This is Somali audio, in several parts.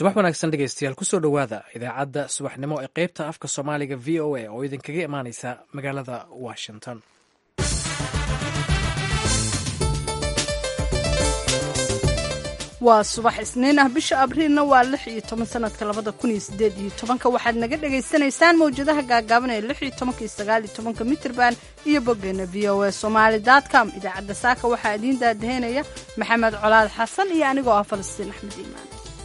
subax wanaagsan dhegeystayaal kusoo dhowaada idaacadda subaxnimo ee qeybta afka soomaaliga v o a oo idinkaga imaaneysa magaalada washington waa subax isniin ah bisha abriilna waa lix iyo toban sanadka labada kun iyo sideed iyo tobanka waxaad naga dhagaysanaysaan mawjadaha gaagaaban ee lix iyo tobanka iyo sagaal iyo tobanka mitrban iyo boggeena v o a somaali com idaacadda saaka waxaa idiin daadaheynaya maxamed colaad xasan iyo anigoo ah falastiin axmed iimaan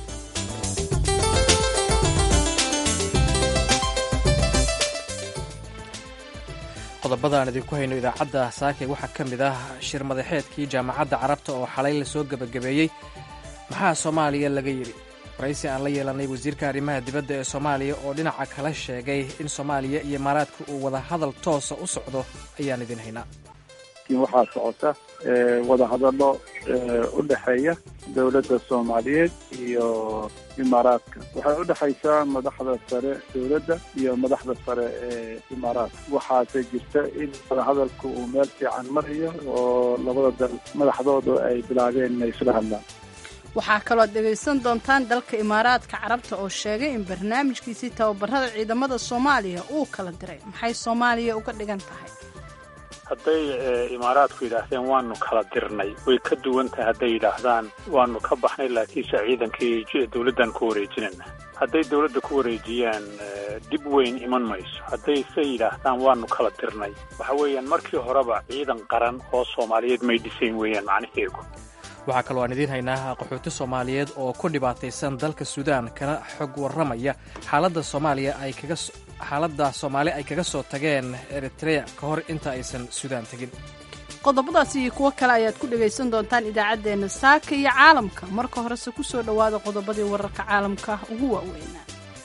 qodobada aan idinku hayno idaacadda saake waxaa ka mid ah shir madaxeedkii jaamacadda carabta oo xalay lasoo gebagabeeyey maxaa soomaaliya laga yidhi waraysi aan la yeelanay wasiirka arrimaha dibadda ee soomaaliya oo dhinaca kala sheegay in soomaaliya iyo imaaraadka uu wada hadal toosa u socdo ayaan idin haynaa waxaa socota wadahadallo u dhexeeya dowladda soomaaliyeed iyo imaaraadka waxay u dhexaysaa madaxda sare dowladda iyo madaxda sare ee imaaraadka waxaase jirta in wadahadalku uu meel fiican marayo oo labada dal madaxdoodu ay bilaabeen inay isla hadlaan waxaa kaloo dhegaysan doontaan dalka imaaraadka carabta oo sheegay in barnaamijkiisii tababarada ciidamada soomaaliya uu kala diray maxay soomaaliya uga dhigan tahay hadday imaaraadku yidhaahdeen waanu kala dirnay way ka duwan tahay hadday yidhaahdaan waanu ka baxnay laakiinse ciidankii dawladdan ku wareejinayna hadday dawladda ku wareejiyaan dhib weyn iman mayso hadday se yidhaahdaan waanu kala dirnay waxa weeyaan markii horeba ciidan qaran oo soomaaliyeed may dhisayn weeyaan macnaheegu waxaa kaloo aan idiin haynaa qaxooti soomaaliyeed oo ku dhibaataysan dalka suudaan kana xog warramaya xaaladda soomaaliya ay kaga xaaladda soomaali ay kaga soo tageen eritrea ka hor inta aysan suudaan tegin qodobadaas iyo kuwo kale ayaad ku dhegaysan doontaan idaacaddeenna saaka iyo caalamka marka horese ku soo dhowaada qodobadii wararka caalamka ugu waaweynaa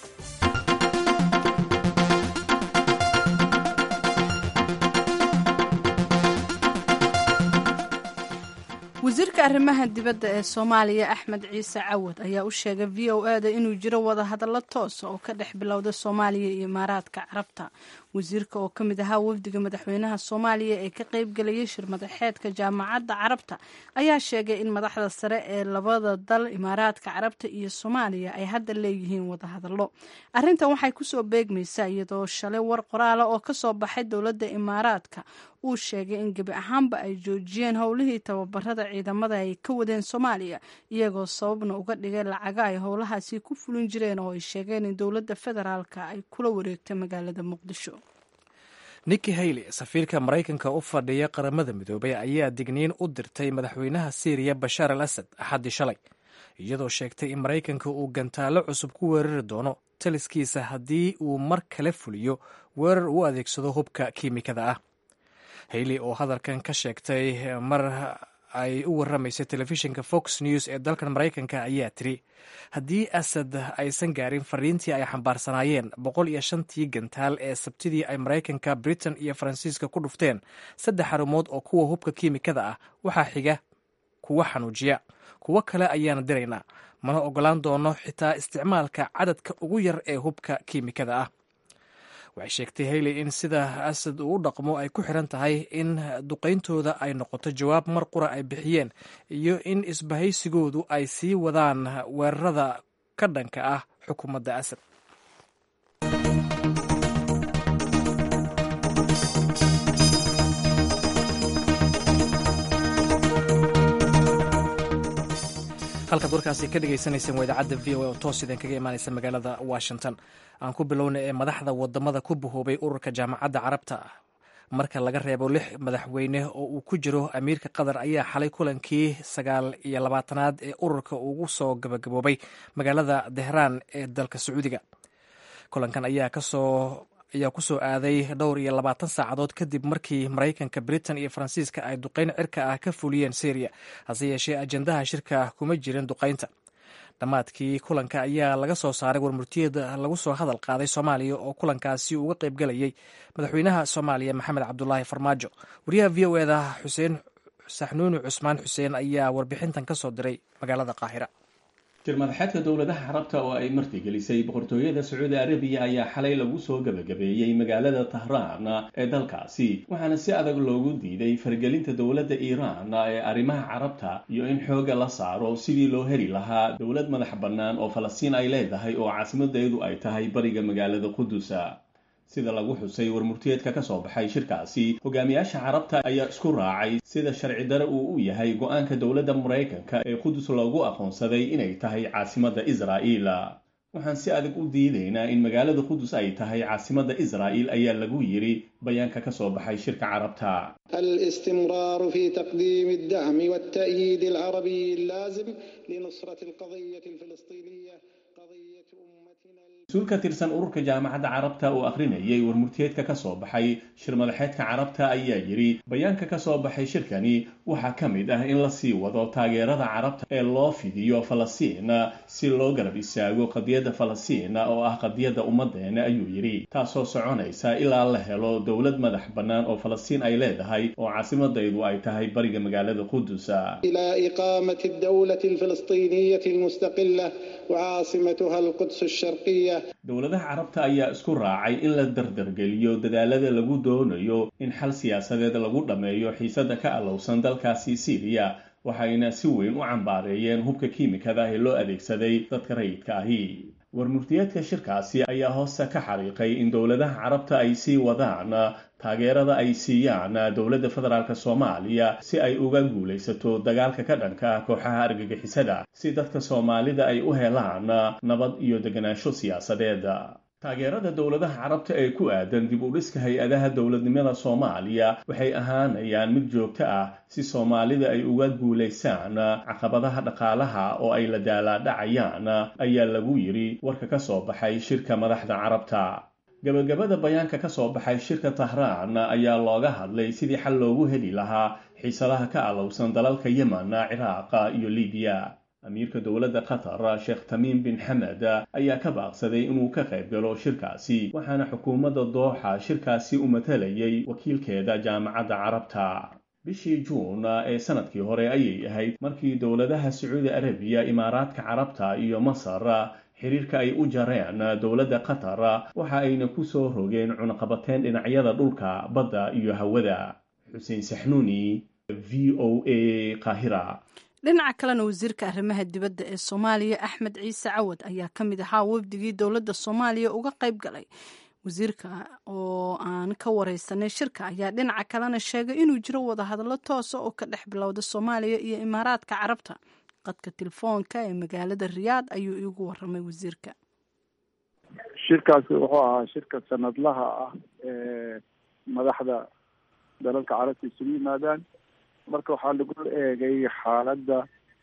wasiirka arrimaha dibadda ee soomaaliya axmed ciise cawad ayaa u sheegay v o e da inuu jiro wadahadallo toosa oo ka dhex bilowda soomaaliya iyo imaaraadka carabta wasiirka oo ka mid ahaa wafdiga madaxweynaha soomaaliya ee ka qaybgelayay shir madaxeedka jaamacadda carabta ayaa sheegay in madaxda sare ee labada dal imaaraadka carabta iyo soomaaliya ay hadda leeyihiin wadahadallo arrintan waxay kusoo beegmaysaa iyadoo shalay war qoraala oo kasoo baxay dowladda imaaraadka uu sheegay in gebi ahaanba ay joojiyeen howlihii tababarada ciidamada ay ka wadeen soomaaliya iyagoo sababna uga dhigay lacaga ay howlahaasi ku fulin jireen oo ay sheegeen in dowladda federaalka ay kula wareegtay magaalada muqdisho niki hayley safiirka maraykanka u fadhiya qaramada midoobay ayaa digniin u dirtay madaxweynaha siiriya bashaar al asad axaddii shalay iyadoo sheegtay in maraykanka uu gantaallo cusub ku weerari doono taliskiisa haddii uu mar kale fuliyo weerar u adeegsado hubka kiimikada ah hayley oo hadalkan ka sheegtay mar ay u warramaysay telefishinka fox news ee dalkan maraykanka ayaa tiri haddii asad aysan gaarin fariintii ay xambaarsanaayeen boqol iyo shantii gantaal ee sabtidii ay maraykanka britain iyo faransiiska ku dhufteen saddex xarumood oo kuwa hubka kiimikada ah waxaa xiga kuwa xanuujiya kuwo kale ayaana diraynaa mana ogolaan doono xitaa isticmaalka cadadka ugu yar ee hubka kiimikada ah waxay sheegtay hayley in sida asad uu u dhaqmo ay ku xiran tahay in duqayntooda ay noqoto jawaab mar qura ay bixiyeen iyo in isbahaysigoodu ay sii wadaan weerarada ka dhanka ah xukuumadda asad halkaad warkaasi ka dhegeysaneyseen waa idaacadda v o a oo toos idin kaga imaaneysa magaalada washington aan ku bilowna ee madaxda wadamada ku bahoobay ururka jaamacadda carabta marka laga reebo lix madaxweyne oo uu ku jiro amiirka qatar ayaa xalay kulankii sagaal iyo labaatanaad ee ururka ugu soo gabagaboobay magaalada tehraan ee dalka sacuudiga kulankan ayaa kasoo ayaa ku soo aaday dhowr iyo labaatan saacadood kadib markii maraykanka britain iyo faransiiska ay duqayn cirka ah ka fuliyeen syriya hase yeeshee ajendaha shirka kuma jirin duqaynta dhammaadkii kulanka ayaa laga soo saaray warmurtiyada lagu soo hadal qaaday soomaaliya oo kulankaasi uga qayb galayay madaxweynaha soomaaliya maxamed cabdulaahi farmaajo wariyaha v o eda xuseen saxnuuni cusmaan xuseen ayaa warbixintan ka soo diray magaalada qaahira shirmadaxeedka dowladaha carabta oo ay martigelisay boqortooyada sacuudi arabiya ayaa xalay lagu soo gebagabeeyey magaalada tahraan ee dalkaasi waxaana si adag loogu diiday fargelinta dowladda iiraan ee arrimaha carabta iyo in xooga la saaro sidii loo heli lahaa dowlad madax bannaan oo falastiin ay leedahay oo caasimadeedu ay tahay bariga magaalada qudusa sida lagu xusay warmurtiyeedka ka soo baxay shirkaasi hogaamiyaasha carabta ayaa isku raacay sida sharci dare uu u yahay go-aanka dowladda maraykanka ee qudus loogu aqoonsaday inay tahay caasimadda israa'iil waxaan si adag u diidaynaa in magaalada qudus ay tahay caasimadda israa'iil ayaa lagu yidhi bayaanka ka soo baxay shirka carabta الاستمرار في تقديم الدعم والتأييد العربي اللازم لنصرة القضية الفلسطينية قضية أمتنا mas-uul ka tirsan ururka jaamacadda carabta oo akhrinayay warmurtiyeedka ka soo baxay shir madaxeedka carabta ayaa yidhi bayaanka ka soo baxay shirkani waxaa ka mid ah in la sii wado taageerada carabta ee loo fidiyo falastiin si loo garab istaago qadiyadda falastiin oo ah qadiyadda ummadeena ayuu yidhi taasoo soconaysa ilaa la helo dowlad madax bannaan oo falastiin ay leedahay oo caasimadaydu ay tahay bariga magaalada qudus إلى إقامة الدولة الفلسطينية المستقلة وعاصمتها القدس الشرقية dowladaha carabta ayaa isku raacay in la dardargeliyo dadaalada lagu doonayo in xal siyaasadeed lagu dhammeeyo xiisada ka alowsan dalkaasi syriya waxayna si weyn u cambaareeyeen hubka kiimikada ee loo adeegsaday dadka rayidka ahi warmurtiyeedka shirkaasi ayaa hoosta ka xariiqay in dowladaha carabta ay sii wadaan taageerada ay siiyaan dowladda federaalk soomaaliya si ay uga guulaysato dagaalka ka dhanka ah kooxaha argagixisada si dadka soomaalida ay u helaan nabad iyo deganaansho siyaasadeed taageerada dowladaha carabta ee ku aadan dib u dhiska hay-adaha dowladnimada soomaaliya waxay ahaanayaan mid joogto ah si soomaalida ay uga guulaysaan caqabadaha dhaqaalaha oo ay la daalaadhacayaan ayaa lagu yidhi warka ka soo baxay shirka madaxda carabta gabagabada bayaanka ka soo baxay shirka tahraan ayaa looga hadlay sidii xal loogu heli lahaa xiisadaha ka alowsan dalalka yemen ciraaq iyo libiya amiirka dowladda qatar sheekh tamiim bin xamed ayaa ka baaqsaday inuu ka qayb galo shirkaasi waxaana xukuumadda dooxa shirkaasi u matalayay wakiilkeeda jaamacadda carabta bishii juun ee sanadkii hore ayay ahayd markii dowladaha sacuudi arabiya imaaraadka carabta iyo masar xiriirka ay u jareen dowladda qatar waxa ayna ku soo rogeen cunaqabateyn dhinacyada dhulka badda iyo hawada xuseen saxnuuni v o a qaahira dhinaca kalena wasiirka arrimaha dibadda ee soomaaliya axmed ciise cawad ayaa ka mid ahaa wafdigii dowladda soomaaliya uga qayb galay wasiirka oo aan ka wareysanay shirka ayaa dhinaca kalena sheegay inuu jiro wadahadallo toosa oo ka dhex bilowda soomaaliya iyo imaaraadka carabta qadka telefoonka ee magaalada riyaad ayuu iigu waramay wasiirka shirkaasi wuxuu ahaa shirka sanadlaha ah ee madaxda dalalka carabta isugu yimaadaan marka waxaa lagu eegay xaaladda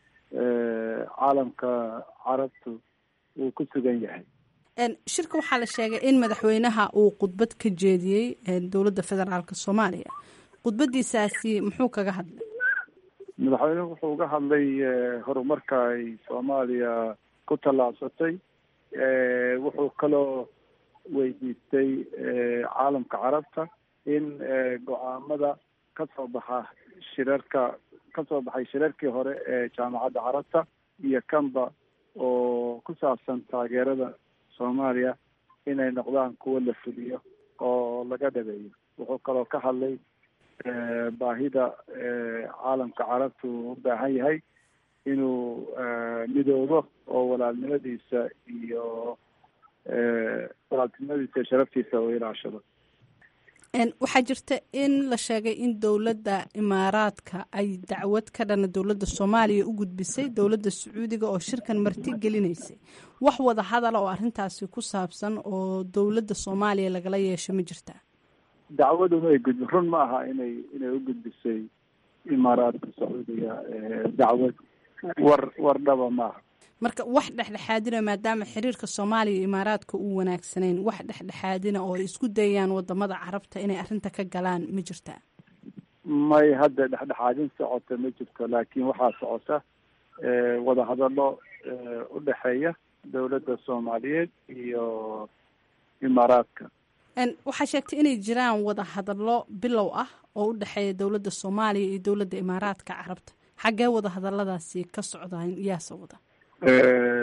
caalamka carabtu uu ku sugan yahay shirka waxaa la sheegay in madaxweynaha uu khudbad ka jeediyey dowladda federaalk soomaaliya khudbadiisaasi muxuu kaga hadlay madaxweynuhu wuxuu uga hadlay horumarka ay soomaaliya ku tallaabsatay wuxuu kaloo weydiistay caalamka carabta in go-aamada ka soo baxa shirarka ka soo baxay shirarkii hore ee jaamacadda carabta iyo kanba oo ku saabsan taageerada soomaaliya inay noqdaan kuwo la fuliyo oo laga dhabeeyo wuxuu kaloo ka hadlay baahida caalamka carabta uu u baahan yahay inuu midoobo oo walaalnimadiisa iyo walaaltinimadiisa sharaftiisa uu ilaashado waxaa jirta in la sheegay in dowladda imaaraadka ay dacwad ka dhana dowladda soomaaliya u gudbisay dowladda sacuudiga oo shirkan marti gelinaysay wax wada hadala oo arrintaasi ku saabsan oo dowladda soomaaliya lagala yeesho ma jirtaa dacwaduma ay gudbi run ma aha inay inay u gudbisay imaaraadka sacuudiga dacwad war war dhaba maaha marka wax dhexdhexaadina maadaama xiriirka soomaaliya iyo imaaraadka uu wanaagsanayn wax dhexdhexaadina oo ay isku dayayaan wadamada carabta inay arrinta ka galaan ma jirtaa may hadda dhexdhexaadin socota ma jirto laakiin waxaa socota wadahadallo u dhexeeya dowladda soomaaliyeed iyo imaaraadka waxaa sheegtay inay jiraan wadahadallo bilow ah oo u dhexeeya dowladda soomaaliya iyo dowladda imaaraadka carabta xaggee wadahadalladaasi ka socdaan yaase wada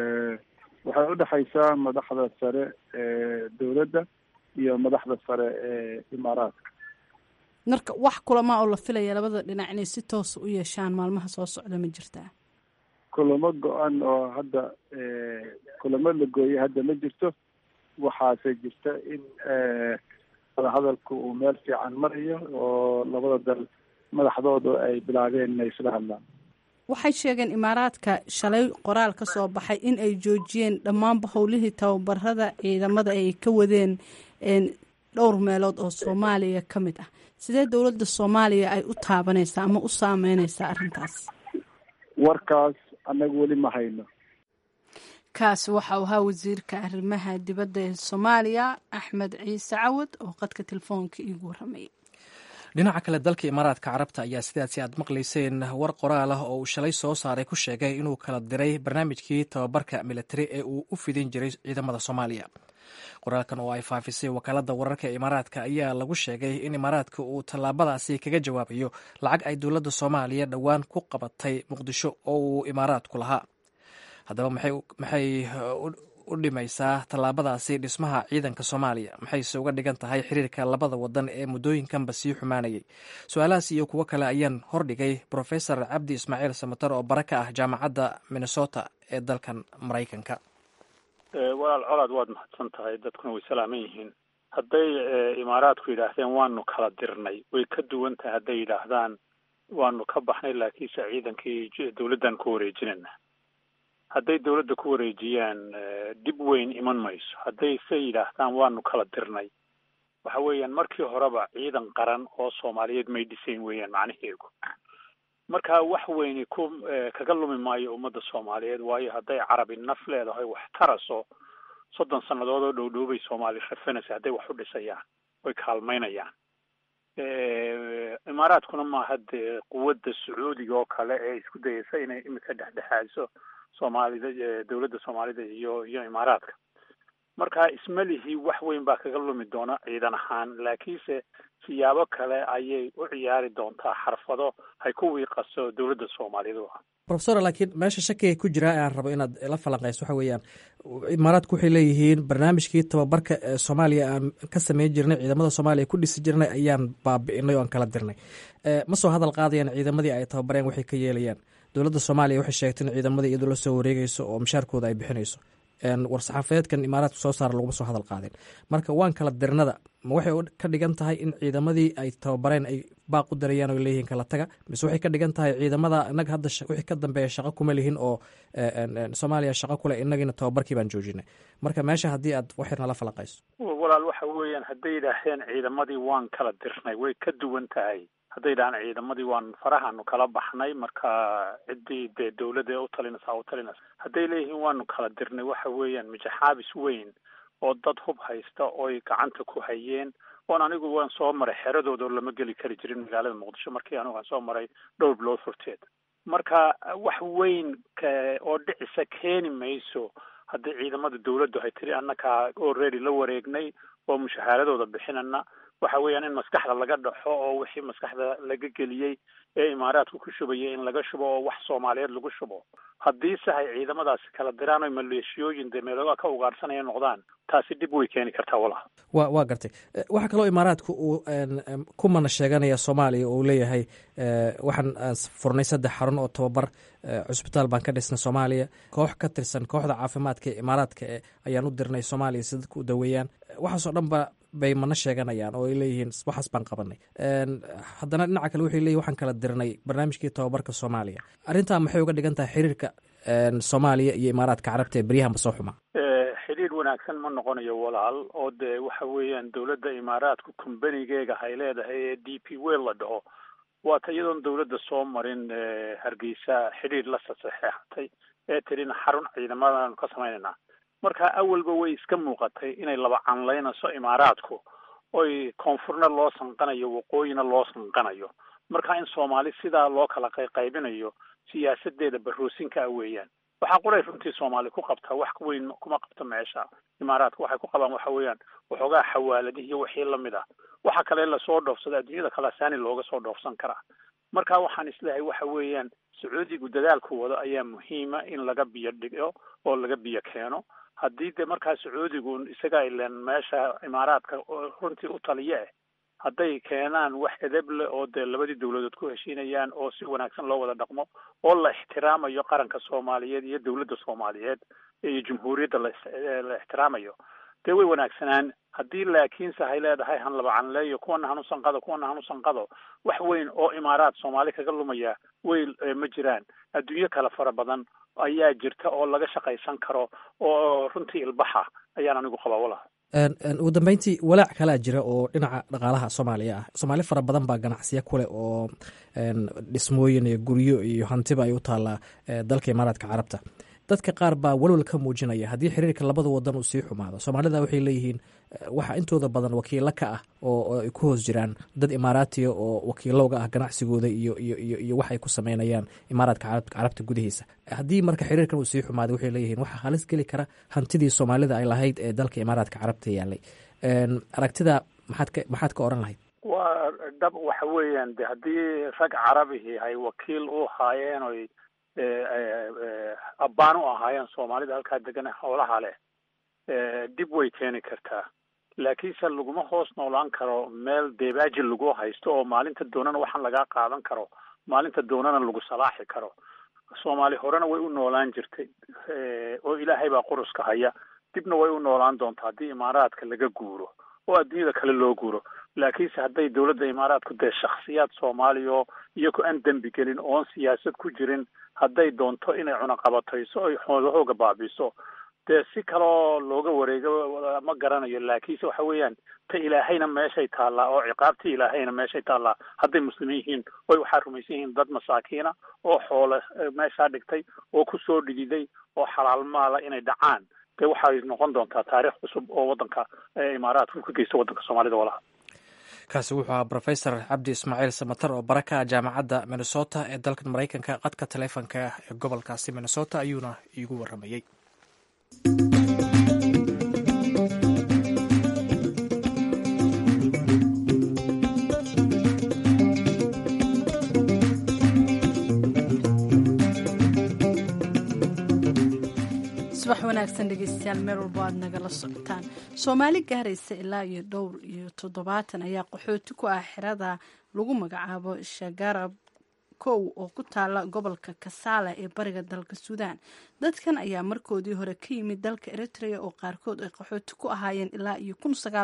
waxay udhexaysaa madaxda sare ee dowladda iyo madaxda sare ee imaaraadka marka wax kulamaa oo la filaya labada dhinac inay si toosa u yeeshaan maalmaha soo socda ma jirtaa kulamo go-an oo hadda kulamo la gooyay hadda ma jirto waxaase jirta in wadahadalku uu meel fiican marayo oo labada dal madaxdoodu ay bilaabeen inay isla hadlaan waxay sheegeen imaaraadka shalay qoraal ka soo baxay in ay joojiyeen dhammaanba howlihii tababarada ciidamada ay ka wadeen dhowr meelood oo soomaaliya ka mid ah sidee dowladda soomaaliya ay u taabanaysaa ama u saameyneysaa arrintaas warkaas annaga weli ma hayno kaasi waxau ahaa wasiirka arrimaha dibadda ee soomaaliya axmed ciise cawad oo qadka telefoonka iigu waramayay dhinaca kale dalka imaaraadka carabta ayaa sidaasi aad maqlayseen war qoraal ah oo uu shalay soo saaray ku sheegay inuu kala diray barnaamijkii tababarka militari ee uu u fidin jiray ciidamada soomaaliya qoraalkan oo ay faafisay wakaalada wararka ee imaaraadka ayaa lagu sheegay in imaaraadka uu tallaabadaasi kaga jawaabayo lacag ay dowladda soomaaliya dhowaan ku qabatay muqdisho oo uu imaaraadku lahaa haddaba maxay u dhimaysaa tallaabadaasi dhismaha ciidanka soomaaliya maxayse uga dhigan tahay xiriirka labada wadan ee muddooyinkanba sii xumaanayay su-aalahaas iyo kuwo kale ayaan hordhigay profesor cabdi ismaaciil samatar oo bara ka ah jaamacadda minnesota ee dalkan maraykanka walaal colaad waad mahadsan tahay dadkuna way salaaman yihiin hadday imaaraadku yidhaahdeen waanu kala dirnay way ka duwan tahay hadday yidhaahdaan waanu ka baxnay laakiinse ciidankii dowladdan ku wareejinayna hadday dowladda ku wareejiyaan dhib weyn iman mayso hadday se yidhaahdaan waanu kala dirnay waxa weeyaan markii horeba ciidan qaran oo soomaaliyeed may dhisayn weeyaan macnaheegu marka wax weyni ku kaga lumi maayo ummadda soomaaliyeed waayo hadday carabi naf leedahay wax taraso soddon sannadood oo dhowdhowbay soomaali rafanaysa hadday wax u dhisayaan way kaalmaynayaan imaaraadkuna maaha dee quwadda sacuudiga oo kale ee isku dayeysa inay imika dhexdhexaadiso soomaalida dowladda soomaalida iyo iyo imaaraadka marka ismalihii wax weyn baa kaga lumi doona ciidan ahaan laakiinse siyaabo kale ayay u ciyaari doontaa xarfado hay ku wiiqaso dowladda soomaaliyeed u ah profesor laakiin meesha shakiga ku jiraa aan rabo inaad la falanqayso waxa weeyaan imaaraadku waxay leeyihiin barnaamijkii tababarka ee soomaaliya aan ka sameyn jirnay ciidamada soomaaliya ku dhisi jirnay ayaan baabi'inay o aan kala dirnay ma soo hadal qaadayaan ciidamadii ay tababareen waxay ka yeelayaan dowladda soomaaliya waxay sheegtay in ciidamadii iyadoo la soo wareegeyso oo mushaarkooda ay bixinayso war-saxaafadeedkan imaaraadku soo saara laguma soo hadal qaadin marka waan kala dirnada ma waxay ka dhigan tahay in ciidamadii ay tababareen ay baaq u darayaan oo leeyihiin kala taga mise waxay ka dhigan tahay ciidamada inaga hadda wixii ka dambeeya shaqo kuma lihin oo soomaaliya shaqo kuleh inagiina tababarkii baan joojinay marka meesha haddii aad waxyar nala falanqayso walaal waxa weeyaan hadday yidhaaheen ciidamadii waan kala dirnay way ka duwan tahay hadday dhahaan ciidamadii waan farahaanu kala baxnay marka ciddii dee dawladda ee u talinaysa u talinaysa hadday leeyihiin waanu kala dirnay waxa weeyaan mijaxaabis weyn oo dad hub haysta oy gacanta ku hayeen oon anigu waan soo maray xeradooda lama geli kari jirin magaalada muqdisho markii anigu aan soo maray dhowr bilood horteed marka wax weyn oo dhicisa keeni mayso haddii ciidamada dawladdu hay tiri annakaa already la wareegnay oo mushahaaradooda bixinana waxa weeyaan in maskaxda laga dhaxo oo wixii maskaxda laga geliyey ee imaaraadku ku shubayay in laga shubo oo wax soomaaliyeed lagu shubo haddiise hay ciidamadaasi kala diraan oy maleeshiyooyin dee meeloogaa ka ugaarsanaya noqdaan taasi dhib way keeni kartaa walaha wa waa gartay waxaa kaloo imaaraadku uu ku mana sheeganaya soomaaliya oo uu leeyahay waxaan aan furnay saddex xarun oo tababar cusbitaal baan ka dhisnay soomaaliya koox ka tirsan kooxda caafimaadka ee imaaraadka ayaan u dirnay soomaaliya si dadka u daweeyaan waxaasoo dhan ba bay mana sheeganayaan oo ay leeyihiin waxaas baan qabanay haddana dhinaca kale waxay leeyihin waxaan kala dirnay barnaamijkii tababarka soomaaliya arrintaa maxay uga dhigan tahay xiriirka soomaaliya iyo imaaraadka carabta ee beryahanba soo xumaa xidhiir wanaagsan ma noqonayo walaal oo dee waxa weeyaan dowladda imaaraadku kumbanigeega hay leedahay ee d p wel la dhaho waata iyadoon dowladda soo marin hargeysa xidhiir la sasaxeexatay ee tirina xarun ciidamadaanu ka samaynayna marka awalba way iska muuqatay inay laba canlaynayso imaaraadku oy koonfurna loo sanqanayo waqooyina loo sanqanayo marka in soomaali sidaa loo kala qayqaybinayo siyaasadeeda baroosinka ah weeyaan waxaa quray runtii soomaali ku qabtaa wax weyn kuma qabto meesha imaaraadka waxay ku qabaan waxa weeyaan waxoogaa xawaaladihi iyo wixii lamid ah waxa kale lasoo dhoofsada adduunyada kale saani looga soo dhoofsan karaa marka waxaan isleehay waxa weeyaan sacuudigu dadaalku wado ayaa muhiima in laga biyo dhigo oo laga biyo keeno haddii dee markaa sacuudigu isaga ilen meesha imaaraadka runtii u taliya eh hadday keenaan wax edeb leh oo dee labadii dawladood ku heshiinayaan oo si wanaagsan loo wada dhaqmo oo la ixtiraamayo qaranka soomaaliyeed iyo dawladda soomaaliyeed iyo jumhuuriyadda la ixtiraamayo dee way wanaagsanaan haddii laakiinse hay leedahay han laba canleeyo kuwana han usanqado kuwana han usanqado wax weyn oo imaaraad soomaali kaga lumaya way ma jiraan adduunyo kale fara badan ayaa jirta oo laga shaqaysan karo oo runtii ilbaxa ayaan anigu qabaa walaha ugu dambeyntii walaac kalaa jira oo dhinaca dhaqaalaha soomaaliya ah soomaali fara badan baa ganacsiya kuleh oo dhismooyin iyo guryo iyo hantiba ay u taallaa dalka imaaraadka carabta dadka qaar baa walwal ka muujinaya haddii xiriirka labada wadan uu sii xumaado soomaalida waxay leeyihiin waxa intooda badan wakiilo ka ah oo ay ku hoos jiraan dad imaaraatiya oo wakiilowga ah ganacsigooda iyo iyo iyo iyo wax ay ku sameynayaan imaaraadka carabta gudihiisa haddii marka xiriirkan uu sii xumaaday waxay leeyihiin waxaa halis geli kara hantidii soomaalida ay lahayd ee dalka imaaraadka carabta yaalay aragtida maxaad ka maxaad ka oran lahayd waa dhab waxa weeyaan de haddii rag carabihi ay wakiil u haayeen oy abbaan u ahaayeen soomaalida halkaa degan howlaha leh dib way keeni kartaa laakiinse laguma hoos noolaan karo meel deebaaji lagu haysto oo maalinta doonana waxaan lagaa qaadan karo maalinta doonana lagu salaaxi karo soomaali horena way u noolaan jirtay oo ilaahay baa quruska haya dibna way u noolaan doontaa haddii imaaraadka laga guuro oo adduunyada kale loo guuro laakiinse hadday dawladda imaaraadku dee shaksiyaad soomaaliya iyago aan dembi gelin oon siyaasad ku jirin hadday doonto inay cunaqabatayso oy xoolahooga baabiso dee si kaloo looga wareego ma garanayo laakiinse waxa weeyaan ta ilaahayna meeshay taallaa oo ciqaabtii ilaahayna meeshay taallaa hadday muslimiin yihiin oy waxaa rumaysan yihiin dad masaakiina oo xoole meeshaa dhigtay oo kusoo dhididay oo xalaal maala inay dhacaan dee waxay noqon doontaa taariikh cusub oo waddanka imaaraadka ka geysta waddanka soomaalida walaha kaasi wuxuu ahaa rofesor cabdi ismaaciil samatar oo baraka jaamacadda minnesota ee dalkan maraykanka qadka taleefonka ee gobolkaasi minnesota ayuuna iigu waramayey subax wanaagsan dhegeystayaal meel walbo aad nagala socotaan soomaali gaaraysa ilaa iyo dhowr iyo toddobaatan ayaa qaxooti ku ah xerada lagu magacaabo shagarab kow oo ku taala gobolka kasaala ee bariga dalka suudaan dadkan ayaa markoodii hore ka yimid dalka eritrea oo qaarkood ay qaxooti ku ahaayeen ilaa iyo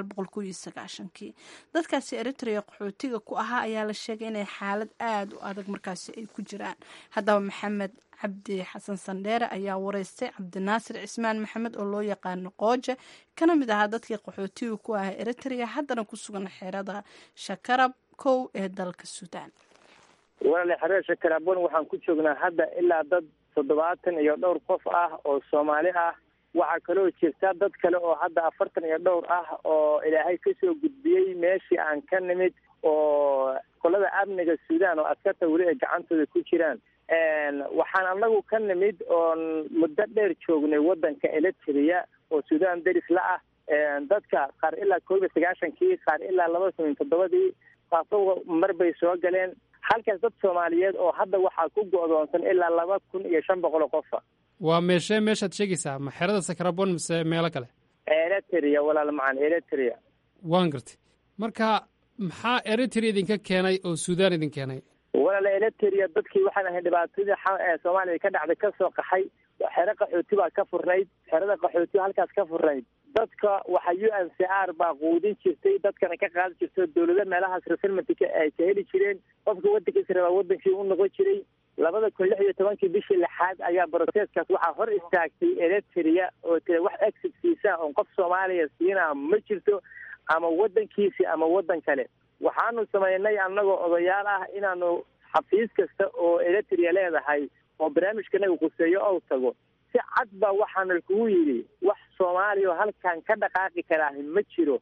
kii dadkaasi eritrea qaxootiga ku ahaa ayaa la sheegay inay xaalad aada u adag markaasi ay ku jiraan haddaba maxamed cabdi xasan sandheere ayaa wareystay cabdinaasir cismaan maxamed oo loo yaqaano qooje kana mid ahaa dadkii qaxootiga ku ahaa eritrea haddana ku sugan xerada shakarab kow ee dalka suudaan walaale xerada shakarabon waxaan ku joognaa hadda ilaa dad toddobaatan iyo dhowr qof ah oo soomaali ah waxaa kaloo jirta dad kale oo hadda afartan iyo dhowr ah oo ilaahay kasoo gudbiyey meeshii aan ka nimid oo qolada amniga suudaan oo askarta weli ay gacantooda ku jiraan waxaan anagu ka nimid oon muddo dheer joognay waddanka eritrea oo suudaan deris la ah dadka qaar ilaa koob iyo sagaashankii qaar ilaa laba kun iyo toddobadii qaasoo mar bay soo galeen halkaas dad soomaaliyeed oo hadda waxaa ku go'doonsan ilaa laba kun iyo shan boqol oo qofa waa meeshee meeshaad sheegaysaa ma xerada sakarabon mise meelo kale eritrea walaal macan eritrea waan gartay marka maxaa eritrea idinka keenay oo suudaan idin keenay walaal eritrea dadkii waxaan ahay dhibaatadii soomaaliya ka dhacday ka soo qaxay xero qaxooti baa ka furnayd xerada qaxooti halkaas ka furnayd dadka waxa u n c r baa quudin jirtay dadkana ka qaadi jirto dawlado meelahaas reselmentka ay ka heli jireen qofka waddankiisa rabaa waddankii u noqon jiray labada kun lix iyo tobankii bishii lixaad ayaa broseskaas waxaa hor istaagtay eritrea oo tira wax exit fiisa oon qof soomaaliya siinaa ma jirto ama waddankiisi ama waddan kale waxaanu samaynay annagoo odayaal ah inaanu xafiis kasta oo eritrea leedahay oo barnaamijkanaga quseeyo ou tago si cad baa waxaana kugu yidhi wax soomaaliya oo halkan ka dhaqaaqi karaa ma jiro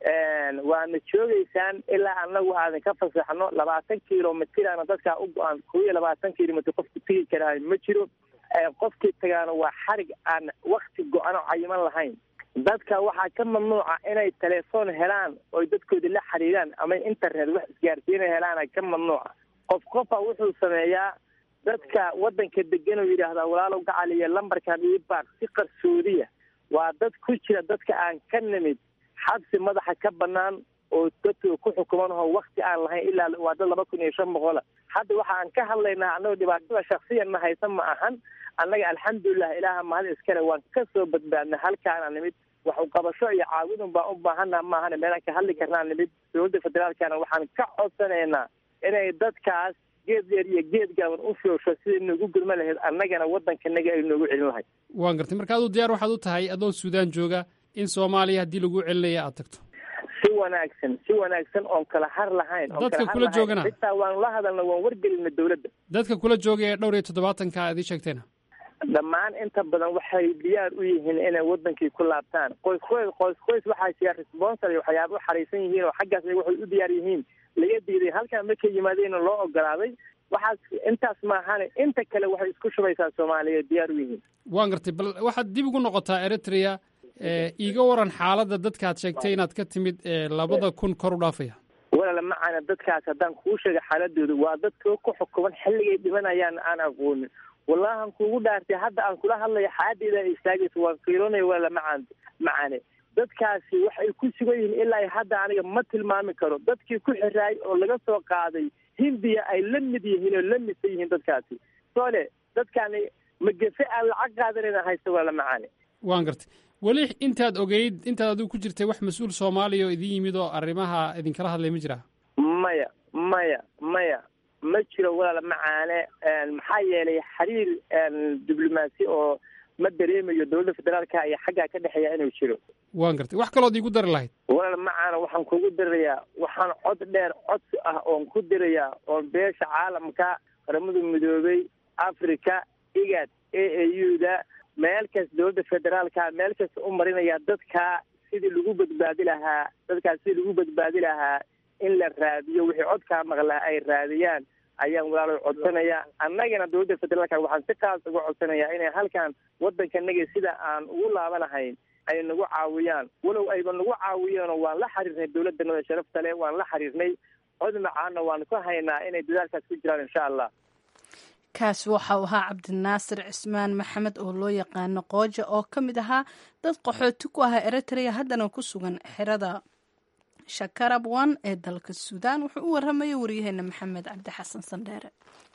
waana joogeysaan ilaa anagu aadan ka fasaxno labaatan kilomitirana dadkaa u go-aan kow iyo labaatan kilomitr qofku tegi karaa ma jiro qofkii tagaana waa xarig aan wakti go-ano cayiman lahayn dadka waxaa ka mamnuuca inay telefoon helaan oy dadkooda la xiriiraan ama internet wax isgaarsiina helaana ka mamnuuca qof qofa wuxuu sameeyaa dadka waddanka degan oo yidhaahdaa walaalow gacaliya lambarkan ii baaq si qarsoodiya waa dad ku jira dadka aan ka nimid xabsi madaxa ka banaan oo dadka ku xukuman oo wakti aan lahayn ilaa waa dad laba kun iyo shan boqola hadda waxa aan ka hadlaynaa annagoo dhibaatada shaksiyanna haysan ma ahan annaga alxamdulilah ilaaha mahad iskale waan ka soo badbaadnay halkaana nimid wax uqabasho iyo caawidun baan u baahana maahane meelaan ka hadli karnaa nimid dowladda federaalkana waxaan ka codsanaynaa inay dadkaas geed dheer iyo geed gaaban u shoosho sidai noogu gurma lahayd annagana waddankanaga ay noogu celin lahayd waan gartay marka aduu diyaar waxaad u tahay adoo suudaan jooga in soomaaliya haddii lagu celinaya aad tagto si wanaagsan si wanaagsan oon kala har lahayn oon Dadka kala har kula lahayn. joogana? xitaa waan la hadalna waan wargelina dowladda dadka kula jooga ee dhowr iyo toddobaatanka aad ii sheegteena dhammaan inta badan waxay diyaar u yihiin inay wadankii ku laabtaan qoys qoys qoys qoys waxaa jira responsor iyo waxyaaba u xariisan yihiin oo xaggaas ay waxay u diyaar yihiin laga diiday halkan markay yimaadeen loo ogolaaday waxaas intaas maahane inta kale waxay isku shubaysaa soomaaliya diyaar u yihiin waan gartay bal waxaad dib ugu noqotaa eritrea ee iiga waran xaaladda dadkaad sheegtay inaad ka timid ee labada kun kor u dhaafaya walaala macaana dadkaas haddaan kuu sheega xaaladooda waa dadka ku xukuman xilligay dhimanayaan aan aqoonin wallahan kuugu dhaartay hadda aan kula hadlayo xaaladdeeda ay istaagayso waan fiirinaya walaala macaan macaane dadkaasi waxay ku sugan yihiin ilaa ay hadda aniga ma tilmaami karo dadkii ku xiraay oo laga soo qaaday hindiya ay la mid yihiin oo la midsan yihiin dadkaasi soole dadkaani magefe aan lacag qaadanayna haysta walaala macaane waan gartay weli intaad ogeyd intaad adigu ku jirtay wax mas-uul soomaaliya oo idin yimid oo arrimaha idinkala hadlay ma jiraa maya maya maya ma jiro walaala macaane maxaa yeelay xiriir diblomaasi oo ma dareemayo dowladda federaalka iyo xaggaa ka dhexeeya inuu jiro waan gartay wax kalood iigu dari lahayd walaal macaana waxaan kugu dirayaa waxaan cod dheer codsi ah oon ku dirayaa oon beesha caalamka qaramada midoobay africa igad a a u da meel kas dowladda federaalka meel kasta u marinaya dadka sidii lagu badbaadi lahaa dadkaas sidii lagu badbaadi lahaa in la raadiyo wixii codkaa maqlaa ay raadiyaan ayaan walaalo codsanaya annagana dowladda federaalka waxaan si kaas uga codsanayaa inay halkan waddankanaga sida aan ugu laabanahayn ay nagu caawiyaan walow ayba nagu caawiyeenoo waan la xiriirnay dowladdanada sharafta leh waan la xiriirnay cod macaana waan ku haynaa inay dadaalkaas ku jiraan insha allah kaasi waxa uu ahaa cabdinaasir cismaan maxamed oo loo yaqaano qooja oo ka mid ahaa dad qaxooti ku ahaa eritrea haddana ku sugan xerada shakarab one ee dalka suudaan wuxuu u warramaya waryaheena maxamed cabdi xasan sandheere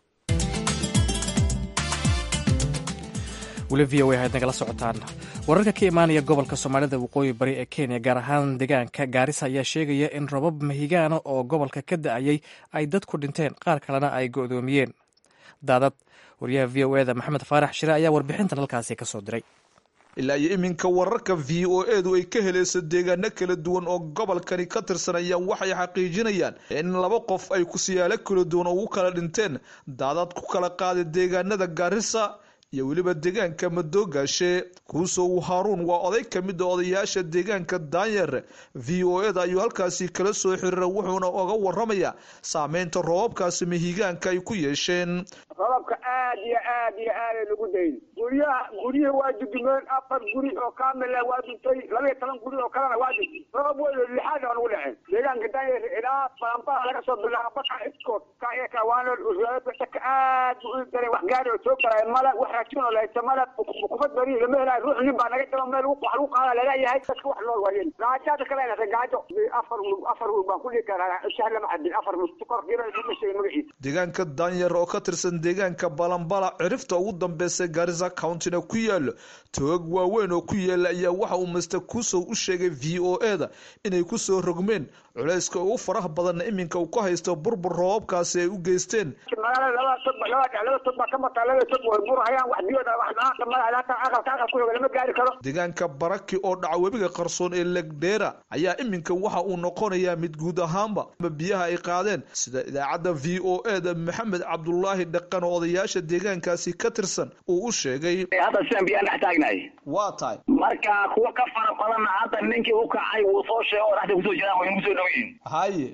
weli v o a aad nagala socotaan wararka ka imaanaya gobolka soomaalida waqooyi bari ee kenya gaar ahaan deegaanka gaarisa ayaa sheegaya in robab mahigaana oo gobolka ka da-ayay ay dad ku dhinteen qaar kalena ay go'doomiyeen daadad wariyaha v o eda maxamed faarax shire ayaa warbixintan halkaasi ka soo diray ilaa iyo iminka wararka v o edu ay ka helayso deegaano kala duwan oo gobolkani ka tirsanayaan waxay xaqiijinayaan in laba qof ay kusiyaalo kala duwan ugu kala dhinteen daadad ku kala qaaday deegaanada gaarisa iyo weliba deegaanka madoogaashe kuusow haaruun waa oday ka mid a odayaasha deegaanka daanyer v o eda ayuu halkaasi kala soo xiriira wuxuuna oga waramayaa saameynta roobabkaasi mahigaanka ay ku yeesheen robabka aad iyo aad iyo aaday lagu dayn guryaha guryihi waa dudumeen afar guri oo kaamila waa duntay laba iyo toban guri oo kalena waa duntay robab weyn oo lixaad aan ugu dhaceen deegaanka daanyer ilaa balanbaha laga soo bilaabo baka iskood kaeka waano ka aad bu u daray wax gaari oo soo galay mala wax raajin oo lahaysa mala kufad bari lama helayo ruux nin baa naga daba meel wax lagu qaada laleeyahay dadka wax loo waayeen gaajaada kale inata gaajo afar afar wil baan ku dhigi karaa shahr lama cadin afar wil sukor qiima ma sheegin magaciisa deegaanka daanyer oo ka tirsan deegaanka balambala cirifta ugu dambeysa garisa countyna ku yaalo toog waaweyn oo ku yaala ayaa waxa uu master kusow u sheegay v o eda inay kusoo rogmeen culayska ugu faraha badanna iminka uu ka haysto burbur roobabkaasi ay u geysteen magaalada labada tog laba laba tog baa ka mataa labada tog way burhayaan wax biyooda wax dhaanta malaha hata aqalka aqal ku lama gaari karo deegaanka baraki oo dhaca webiga qarsoon ee legdheera ayaa iminka waxa uu noqonayaa mid guud ahaanba biyaha ay qaadeen sida idaacadda v o eda maxamed cabdulaahi dhaqan oo odayaasha deegaankaasi ka tirsan uu u sheegay hadda sidan biyaan dhex taagnahay waa tahay marka kuwa ka fara badanna hadda ninkii u kacay wuu soo sheego oo dhexda kusoo jiraan way nagu soo dhow yihiin haye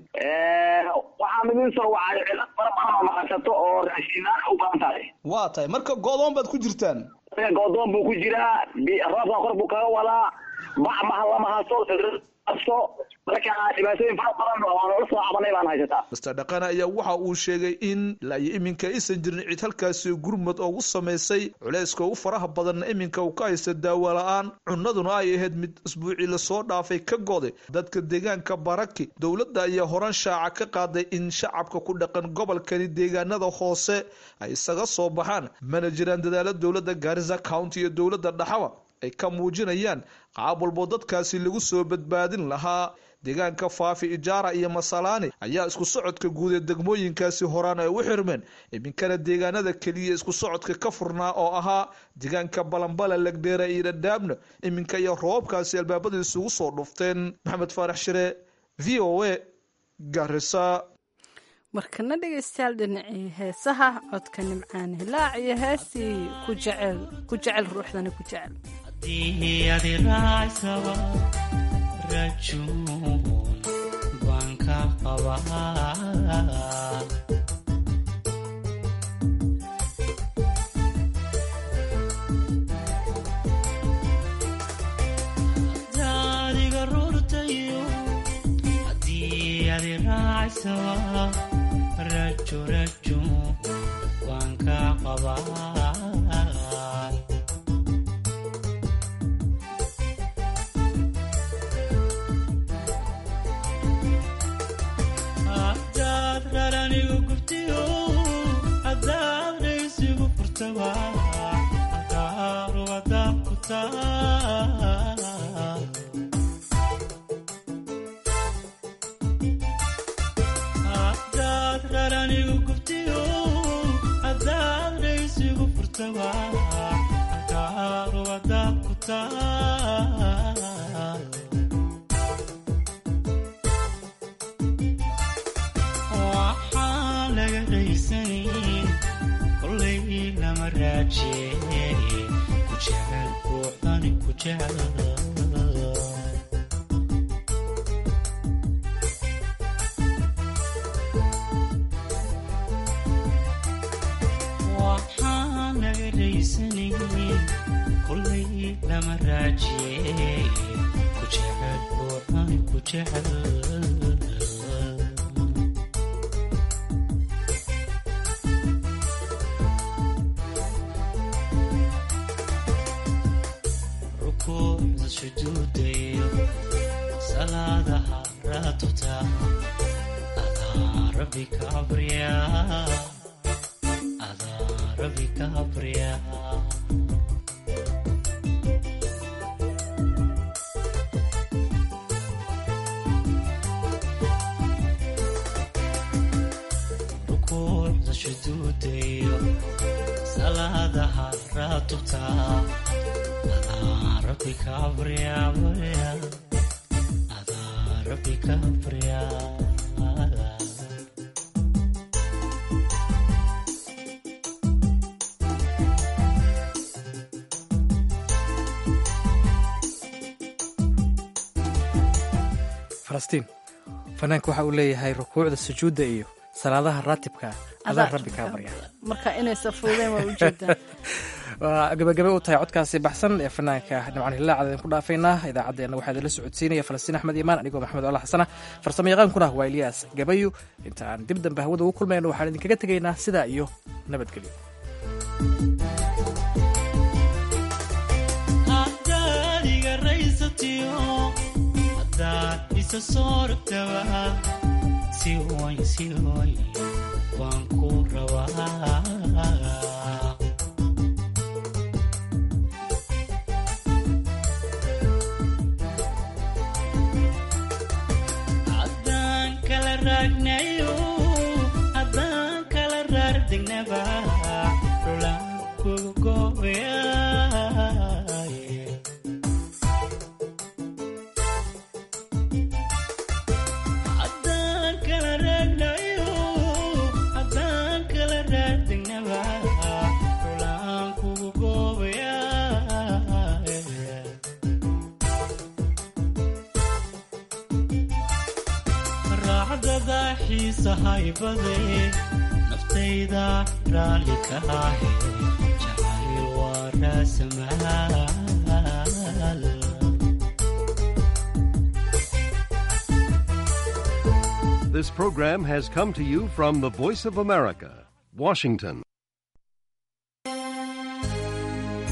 waxaa midin soo wacay cilad fara badan oo maqasato oo raashinaan u badan tahay waa tahay marka go-doon baad ku jirtaan go-doon buu ku jiraa roobka kor buu kaga wadaa bac maha lama hasto hasto marka dhibaatooyin fara badan oo aan ula soo cabanay baan haysataa master dhaqane ayaa waxa uu sheegay in ilaa iyo iminka aysan jirin cid halkaasi gurmad oogu samaysay culayska ugu faraha badanna iminka uu ka haysta daawo la-aan cunaduna ay ahayd mid isbuucii lasoo dhaafay ka goday dadka deegaanka baraki dowladda ayaa horan shaaca ka qaaday in shacabka ku dhaqan gobolkani deegaanada hoose ay isaga soo baxaan mana jiraan dadaalo dowladda gaarisa county iyo dowladda dhaxaba ay ka muujinayaan qaab walbo dadkaasi lagu soo badbaadin lahaa deegaanka faafi ijaara iyo masalaani ayaa isku socodka guud ee degmooyinkaasi horaan ay u xirmeen iminkana deegaanada keliya isku socodka ka furnaa oo ahaa deegaanka balambala legdheera iyo dhadhaabna iminka iyo roobabkaasi albaabada isugu soo dhufteen maxamed faarax shire v o a garisa markana dhegaystayaal dhinacii heesaha codka nimcaan hilaac iyo heestii ku jecel ku jecel ruuxdana ku jecel rajo rajo waan ka qabaa hadaad raranigu gubtiyo hadaad dhaysigu furtaba halkaaru hadaad ku taa raranigu gubtiyo hadaad dhaysigu furtaba halkaaru hadaad ku taa waxaan laga dhaysanayn kolay lama raajeeye ku jecel ruuxdani ku jecel kolay lama raajiye ku jecel ruuxani ku jecel rukuucda sujuudayo salaadaha raatuta adaa rabbi ka abriyaa adaa rabbi ka abriyaa shuduudayo salaadaha raatubta adaa rabbi ka abriyaa adaa rabbi ka abriyaa falastiin fanaanka waxa uu leeyahay rukuucda sujuudda iyo salaadaha raatibka adaa rabbi kaa barya marka inaysa fuudeen waa ujeedaa waa gabagabe u tahay codkaasi baxsan ee fanaanka nimcan hilaacad idinku dhaafaynaa idaacaddeenna waxaa idinla socodsiinaya falastiin axmed imaan anigoo maxamed ola xasana farsamo yaqaankuna waa ilyaas gabayo inta aan dib dambe hawada ugu kulmayno waxaan idinkaga tegaynaa sidaa iyo nabadgelyo hadaad iga raysatiyo hadaad isa soo rogtaba si way si way waan ku rabaa haddaan kala raagnayo haddaan kala raardegnaba rulaan kugu gooyaye haddaan kala raagnayo haddaan kala raardegnaba rulaan kugu goobayaye raacdada xiisahaybade naftayda raalli ka ahe jacayl waa raasamaal This program has come to you from the Voice of America, Washington.